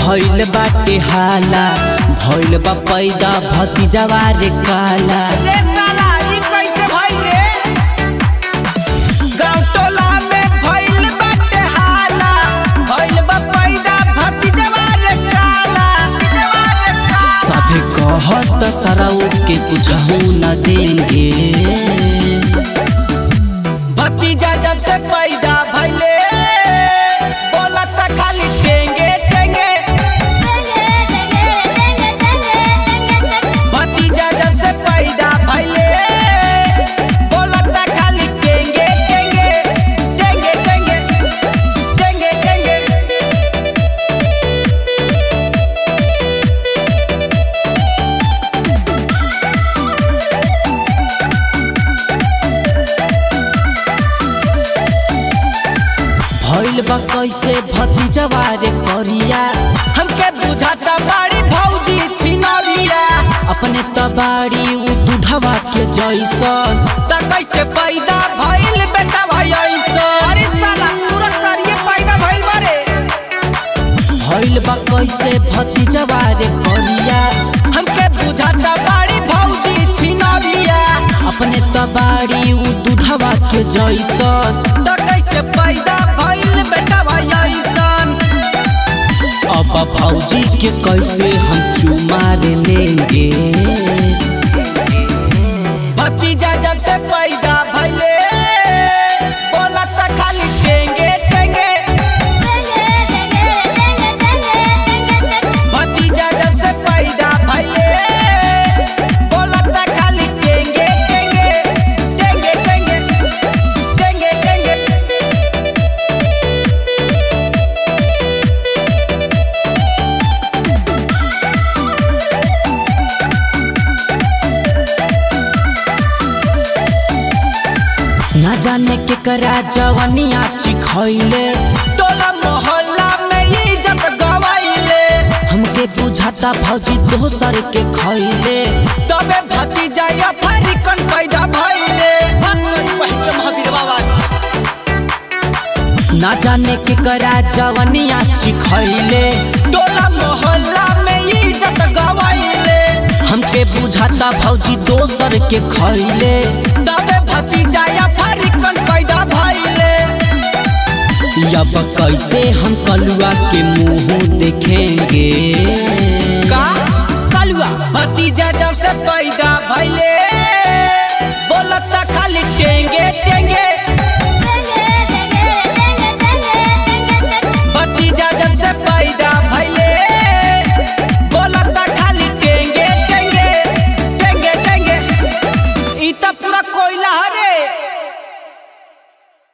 भइल बाटे हाला भइल बा पैदा भतीजवा रे काला रे साला ई कैसे भइल रे गांव टोला में भइल बाटे हाला भइल बा पैदा भतीजवा रे काला सभे कहत सरऊ के कुछ न देंगे भतीजा जब से पैदा भइले बोलत खाली टेंगे टेंगे भतीजा जब से पैदा भइले बोलत खाली टेंगे टेंगे टेंगे टेंगे टेंगे टेंगे भइल बा कैसे भतीजवा रे करिया हमके बुझाता बड़ी भौजी छिनरिया अपने तबाड़ी उ दूधवा के जैसन त कैसे पैदा भइल बेटा भाई ऐसा अरे साला पूरा करिए पैदा भइल बारे भइल बा कैसे भतीजवा रे करिया हमके बुझाता बड़ी भौजी छिनरिया अपने तबाड़ी उ दूधवा के जैसन त कैसे पैदा भइल बेटा भाई ऐसन अब भौजी के कैसे हम चुमा रे लेंगे भतीजा जब से पैदा भइले बोलत खाली टेंगे टेंगे भतीजा जब से पैदा भइले बोलत खाली टेंगे टेंगे टेंगे टेंगे टेंगे टेंगे ना जाने के करा जवनिया चिखैले टोला मोहल्ला में इज्जत गवाइले हमके बुझाता भौजी दोसर के खैले तबे भतीजा या फारिकन पैदा भइले पहले महावीर बाबा ना जाने के करा जवनिया चिखैले टोला मोहल्ला में इज्जत गवाइले हमके बुझाता भौजी दोसर के खैले तबे भतीजा या फारिकन पैदा भइले अब कैसे हम कलुआ के मुंह देखेंगे का कलुआ भतीजा जब से पैदा भइले